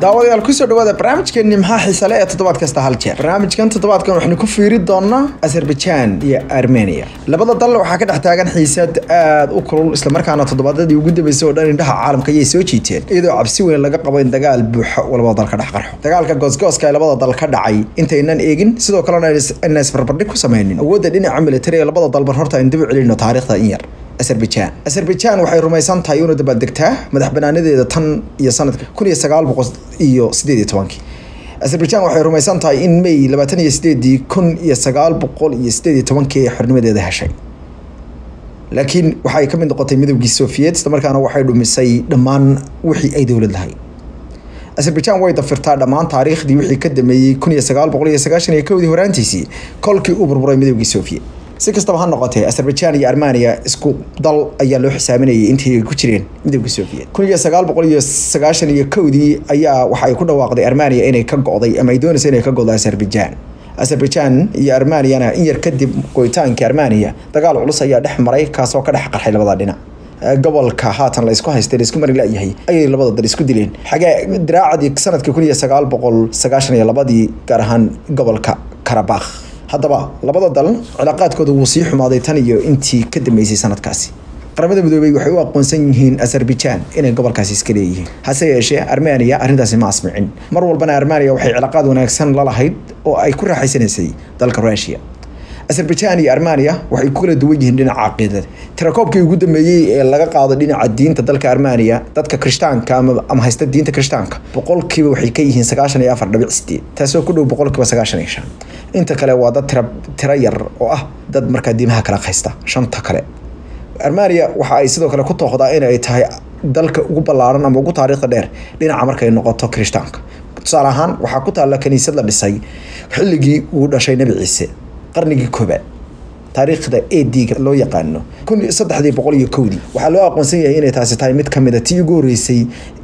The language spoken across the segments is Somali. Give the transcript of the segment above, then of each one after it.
daawadayaal kusoo dhawaada barnaamijkeeni maxaa xiisale ee toddobaad kasta hal jeer barnaamijkan toddobaadkan waxaynu ku fiiri doonaa azerbaijan iyo armenia labada dal waxaa ka dhex taagan xiisad aad u kulul islamarkaana toddobaadadii ugu dambeysay oo dhan indhaha caalamka ayay soo jiiteen iyadoo cabsi weyn laga qabo in dagaal buuxa uu labada dal ka dhex qarxo dagaalka goosgooska ee labada dal ka dhacay intaynan eegin sidoo kalena ayna isbarbardhig ku sameynin awoodda dhinaca militari ee labada dalbar horta aynu dib u celino taariikhda in yar azerbaijan azerbaijan waxay rumaysan tahay inuu dabaaldegtaa madax banaanadeeda tan iyo sanadka kun iyo sagaal boqol iyo sideed iyo tobankii azerbaijan waxay rumaysan tahay in may labaatan iyo sideedii kun iyo sagaal boqol iyo sideed iyo tobankii ay xornimadeeda heshay laakiin waxay ka mid noqotay midowgii sofiyeet isla markaana waxay dhumisay dhammaan wixii ay dowlad lahayd azerbaijan way dafirtaa dhammaan taariikhdii wixii ka dameeyey kun iyo sagaal boqol iyo sagaashan iyo kowdii horaantiisii kolkii uu burburay midowgii sofiyeet si kastaba ha noqotee azerbaijan iyo armenia isku dal ayaa loo xisaaminayay intii ay ku jireen midowga soviet kun iyo sagaal boqol iyo sagaashan iyo kowdii ayaa waxa ay ku dhawaaqday armenia inay ka go'day ama ay doonaysa inay ka go'do azerbaijan azerbaijan iyo armeniana in yar kadib go'itaankii armenia dagaal culus ayaa dhex maray kaasoo ka dhex qarxay labada dhinac gobolka haatan la isku haystay la isku mari layahay ayay labada dal isku dileen xagee diraacadii sanadkii kun iyo sagaal boqol sagaashan iyo labadii gaar ahaan gobolka karabakh haddaba labada dal cilaaqaadkooda wuu sii xumaaday tan iyo intii ka dambeysay sanadkaasi qaramada midoobey waxay u aqoonsan yihiin azerbaijan inay gobolkaasi iska leeyihiin hase yeeshee armenia arrintaasi ma asmicin mar walbana armenia waxay cilaaqaad wanaagsan la lahayd oo ay ku raaxaysanaysay dalka rusia azerbaijan iyo armenia waxay ku kala duwan yihiin dhinaca caqiidada tirakoobkii ugu dambeeyey ee laga qaado dhinaca diinta dalka armenia dadka krishtaanka ama haysta diinta krishtaanka boqolkiiba waxay ka yihiin sagaashan iyo afar dhibic sideed taasoo ku dhow boqolkiiba sagaashan iyo shan inta kale waa dad tira tiro yar oo ah dad markaa diimaha kala haysta shanta kale armenia waxa ay sidoo kale ku tooqdaa in ay tahay dalka ugu ballaaran ama ugu taariikhda dheer dhinaca markay noqoto krishtaanka tusaale ahaan waxaa ku taalla kaniisad la dhisay xilligii uu dhashay nebi ciise qarnigii koobaad taariikhda ediga loo yaqaano kun saddexdii boqol iyo kowdii waxaa loo aqoonsan yahay inay taasi tahay mid kamid a tii ugu horreysay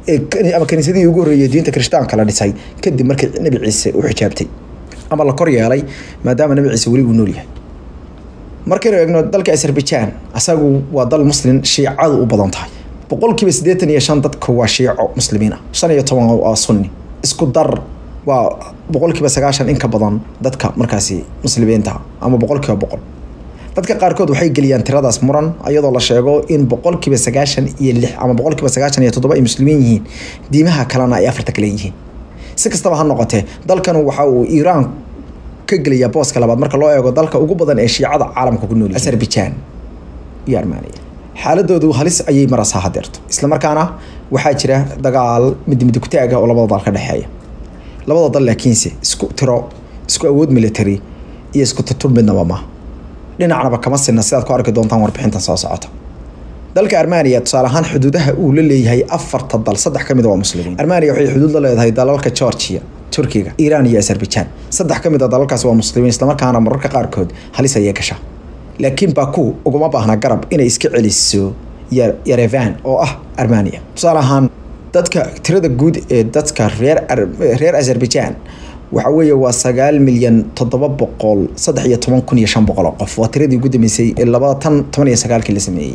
ama kaniisadihii ugu horreeyay diinta kirishtaanka la dhisay kadib markii nebi ciise uu xijaabtay ama la kor yeelay maadaama nebi ciise weli uu nool yahay markaynu eegno dalka azerbaijan asagu waa dal muslim shiicadu u badan tahay boqolkiiba siddeetan iyo shan dadka waa shiico muslimiin ah shan iyo toban waa sunni isku dar waa boqolkiiba sagaashan in ka badan dadka markaasi muslimiinta ama boqolkiiba boqol dadka qaarkood waxay geliyaan tiradaas muran iyadoo la sheego in boqolkiiba sagaashan iyo lix ama boqolkiiba sagaashan iyo toddoba ay muslimiin yihiin diimaha kalena ay afarta kale yihiin si kastaba ha noqotee dalkan waxa uu iiraan ka gelayaa booska labaad marka loo eego dalka ugu badan ee shiicada caalamka ku nool azerbaijan iyo armenia xaaladoodu halis ayay maraysaa hadeerto islamarkaana waxaa jira dagaal midmidi kutaaga oo labada dal ka dhexeeya labada dal laakiinse isku tiro isku awood military iyo isku tutur midnaba ma dhinacnaba kama sinna sidaad ku arki doontaan warbixintan soo socota dalka armenia tusaale ahaan xuduudaha uu la leeyahay afarta dal saddex ka mid waa muslimiin armenia waxay xuduud la leedahay dalalka georgia turkiga iiraan iyo azerbaijan saddex ka mid a dalalkaasi waa muslimiin islamarkaana mararka qaarkood halis ayay gashaa laakiin baku uguma baahna garab inay iska celiso yarevan oo ah armenia tusaale ahaan dadka tirada guud ee dadka reer reer azerbaijan waxa weeye waa sagaal milyan toddoba boqol saddex iyo toban kun iyo shan boqol oo qof waa tiradii ugu dambeysay ee labada tan toban iyo sagaalkii la sameeyey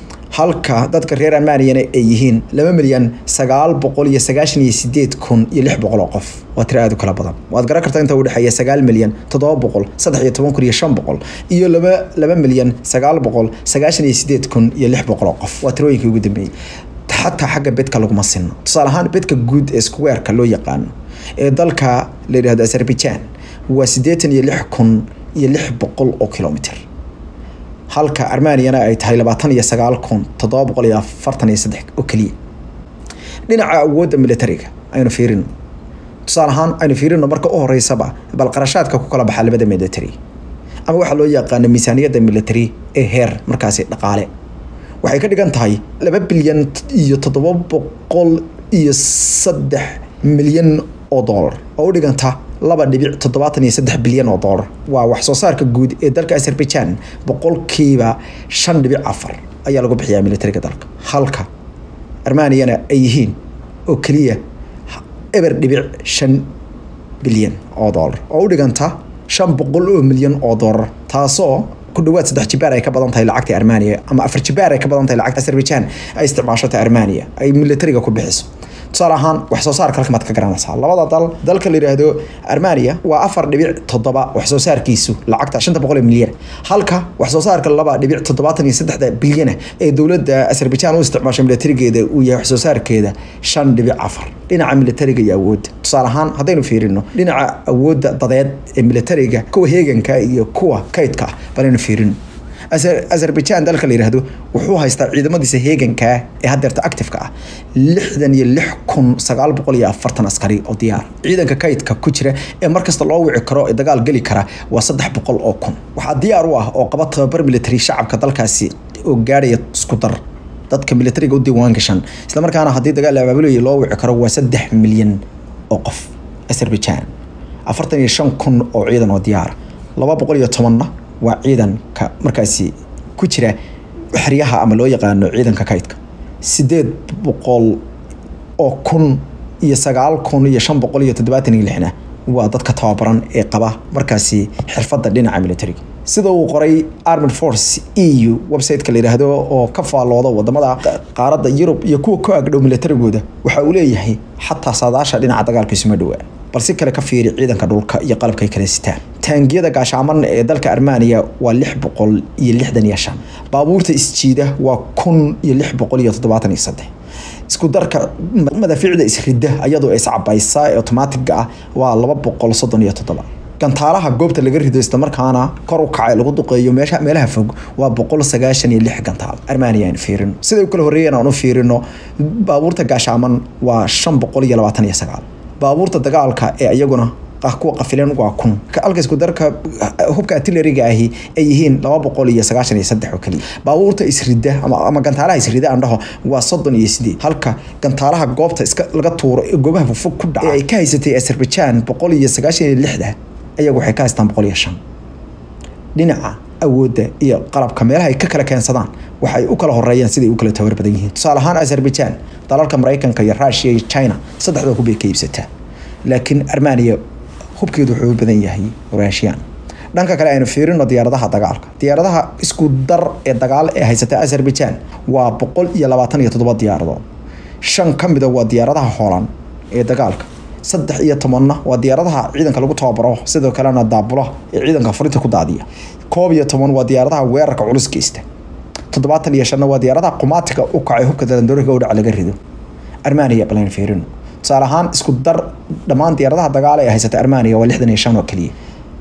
halka dadka reer armeniana ay yihiin laba milyan sagaal boqol iyo sagaashan iyo sideed kun iyo lix boqol oo qof waa tiro aad u kala badan waad garan kartaa inta udhexeeya sagaal milyan toddoba boqol saddex iyo toban kun iyo shan boqol iyo laba laba milyan sagaal boqol sagaashan iyo sideed kun iyo lix boqol oo qof waa tirooyinkii ugu dambeeyey xataa xagga bedka laguma sinno tusaale ahaan bedka guud ee squareka loo yaqaano ee dalka la yidhahdo azerbaijan waa siddeetan iyo lix kun iyo lix boqol oo kilomitr halka armeniana ay tahay labaatan iyo sagaal kun toddoba boqol iyo afartan iyo saddex oo keliya dhinaca awoodda militariga aynu fiirino tusaale ahaan aynu fiirino marka u horeysaba bal qarashaadka ku kala baxa labada military ama waxaa loo yaqaano miisaaniyadda military ee heer markaasi dhaqaale waxay ka dhigan tahay laba bilyan iyo toddoba boqol iyo saddex milyan oo dollar oo u dhiganta laba dhibic toddobaatan iyo saddex bilyan oo dollar waa wax soo saarka guud ee dalka azerbaijan boqolkiiba shan dhibic afar ayaa lagu bixiyaa militariga dalka halka armeniana ay yihiin oo keliya eber dhibic shan bilyan oo dollar oo u dhiganta shan boqol oo milyan oo dollar taasoo ku dhawaad saddex jibaar ay ka badan tahay lacagta armenia ama afar jibaar ay ka badan tahay lacagta azerbaijan ay isticmaashota armenia ay militariga ku bixiso tusaale ahaan wax soo saarka halkamaad ka garanaysaa labada dal dalka la yidhaahdo armania waa afar dhibic toddoba wax soo saarkiisu lacagta shanta boqol ee milyan halka wax soo saarka laba dhibic toddobaatan iyo saddexda bilyana ee dowladda azerbaijan u isticmaasho militarigeeda uu yahay wax soo saarkeeda shan dhibic afar dhinaca militariga iyo awoodda tusaale ahaan haddaynu fiirino dhinaca awoodda dadeed ee militariga kuwa heeganka iyo kuwa kaydka ah balaynu fiirino azerbaijan dalka la yidhaahdo wuxuu haystaa ciidamadiisa heegankaa ee haddeerta actifeka ah lixdan iyo lix kun sagaal boqol iyo afartan askari oo diyaar ciidanka kaydka ku jira ee markasta loo wici karo ee dagaal geli kara waa saddex boqol oo kun waxaa diyaar u ah oo qaba tababar military shacabka dalkaasi oo gaadhaya isku dar dadka militariga u diiwaan gashan islamarkaana haddii dagaal la abaabulaya loo wici karo waa saddex milyan oo qof azerbaijan afartan iyo shan kun oo ciidan oo diyaara laba boqol iyo tobanna waa ciidanka markaasi ku jira xeryaha ama loo yaqaano ciidanka kaydka sideed boqol oo kun iyo sagaal kun iyo shan boqol iyo toddobaatan iyo lixna waa dadka tababaran ee qaba markaasi xirfadda dhinaca militariga sida uu qoray armed force e u website-ka la yidhaahdo oo ka faallooda wadamada qaaradda yurub iyo kuwa ku agdhow militarigooda waxa uu leeyahay xataa saadaasha dhinaca dagaalka isuma dhowaa balsi kale ka fiiri ciidanka dhulka iyo qalabkay kala sitaan taangiyada gaashaaman ee dalka armania waa lix boqol iyo lixdan iyo shan baabuurta isjiida waa kun iyo lix boqol iyo toddobaatan iyo saddex isku darka madaafiicda isrida iyadoo iscabaysa ee otomaatiga ah waa laba boqol soddon iyo toddoba gantaalaha goobta laga rido islamarkaana kor u kacay lagu duqeeyo meesha meelaha fog waa boqol sagaashan iyo lix gantaal armania aan fiirino siday u kala horreeyeen aan u fiirino baabuurta gaashaaman waa shan boqol iyo labaatan iyo sagaal baabuurta dagaalka ee iyaguna kuwa qafilan waa kun halka isku darka hubka artilleriga ahi ay yihiin laba boqol iyo sagaashan iyo saddex oo keliya baabuurta isrida ama, ama gantaalaha isrida aan dhaho waa soddon iyo sideed halka gantaalaha goobta iska laga tuuro ee goobaha fogfog ku dhaca ee ay ka haysatay azerbaijan boqol iyo sagaashan iyo lixda ayagu waxay ka haystaan boqol iyo shan dhinaca awoodda iyo qalabka meelaha ay ka kala keensadaan waxay u kala horeeyaan siday u kala tabar badan yihiin tusaale ahaan azerbaijan dalalka maraykanka iyo rushia iyo china saddexda hub bay ka iibsataa laakiin armania hubkeedu wuxuu u badan yahay russian dhanka kale aynu fiirino diyaaradaha dagaalka diyaaradaha isku dar ee dagaal ee haysata azerbaijan waa boqol iyo labaatan iyo toddoba diyaaradood shan ka mida waa diyaaradaha hoolan ee dagaalka saddex iyo tobanna waa diyaaradaha ciidanka lagu tababaro sidoo kalena daabula ee ciidanka furinta ku daadiya koob iyo toban waa diyaaradaha weerarka culus geysta toddobaatan iyo shanna waa diyaaradaha qumaatiga u kacay hubka dalandooriga udhac laga rido armania balan fiirino tusaale ahaan isku dar dhammaan diyaaradaha dagaala ee haysata armania waa lixdan iyo shan oo keliya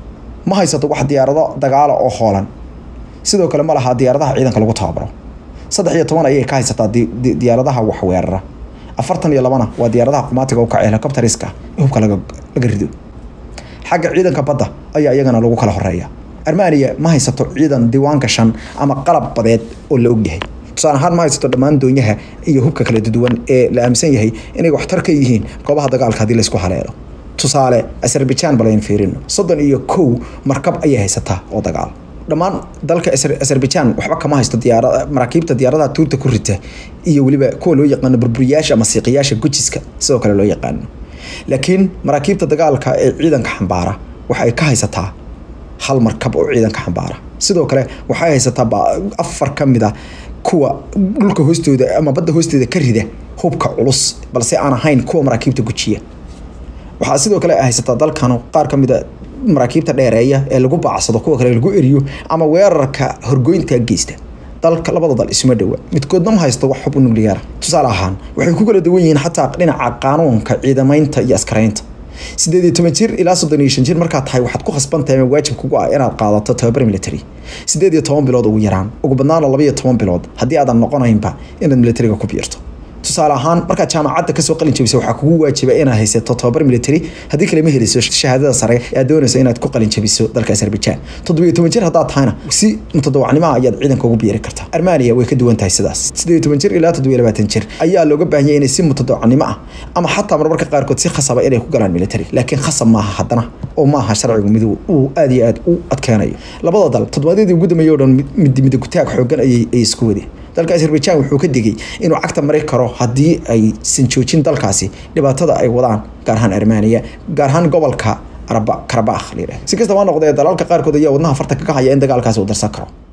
ma haysato wax diyaarado dagaala oo hoolan sidoo kale ma laha diyaaradaha ciidanka lagu tababaro saddex iyo toban ayay ka haysataa diyaaradaha wax weerara afartan iyo labana waa diyaaradaha qumaatiga u kacay helicopteriska ee hubka laga laga rido xagga ciidanka badda ayaa iyagana lagu kala horeeya armania ma haysato ciidan diiwaan gashan ama qalab badeed oo la ogyahay tusaale ahaan ma haysato dhammaan doonyaha iyo hubka kala duwan ee la aaminsan yahay inay waxtar ka yihiin goobaha dagaalka haddii laysku haleelo tusaale azerbaijan balayn fiirino soddon iyo kow markab ayay haysataa oo dagaal dhammaan dalka azerbaijan waxba kama haysto diyaara maraakiibta diyaaradaha tuurta ku rita iyo weliba kuwa loo yaqaano burburiyaasha ama siiqiyaasha gujiska sidoo kale loo yaqaano laakiin maraakiibta dagaalka ee ciidanka xambaara waxa ay ka haysataa hal markab oo ciidanka xambaara sidoo kale waxay haysataa afar ka mid a kuwa dhulka hoostooda ama badda hoosteeda ka rida hubka culus balse aan ahayn kuwa maraakiibta gujiya waxaa sidoo kale haysataa dalkan qaar ka mid a maraakiibta dheereeya ee lagu baacsado kuwa kale lagu eriyo ama weerarka horgoynta geysta dalka labada dal isuma dhowa midkoodna ma haysto wax hub nucleara tusaale ahaan waxay ku kala duwan yihiin xataa dhinaca qaanuunka ciidamaynta iyo askaraynta sideed iyo toban jir ilaa soddon iyo shan jir markaad tahay waxaad ku khasban tahay ama waajib kugu ah inaad qaadato tababar military sideed iyo toban bilood ugu yaraan ugu badnaana laba iyo toban bilood haddii aadan noqonaynba inaad militariga ku biirto tusaale ahaan markaad jaamacadda kasoo qalin jabisa waxaa kugu waajiba inaad haysato tababar military haddii kale ma heliso shahaadada sare ee aad doonayso inaad ku qalin jabiso dalka azerbaijan toddobiyo toban jir haddaad tahayna si mutadawacnimo ayaad ciidanka ugu biiri kartaa armania way ka duwan tahay sidaas sideed toban jir ilaa toddobiyo labaatan jir ayaa looga baahan yahay inay si mutadawacnimo ah ama xataa marmarka qaarkood si khasaba inay ku galaan military laakiin khasab maaha haddana oo maaha sharcigu mid uu aad iyo aad u adkeenayo labada dal toddobaadyadii ugu dambeeyay oo dhan mid midagutaag xoogan ayay isku wadeen dalka azerbaijan wuxuu ka digay inuu cagta mari karo haddii aysan joojin dalkaasi dhibaatada ay wadaan gaar ahaan armania gaar ahaan gobolka karabakh si kastaba noqdee dalalka qaarkood ayaa wadnaha farta kaga haya in dagaalkaasi uu darsan karo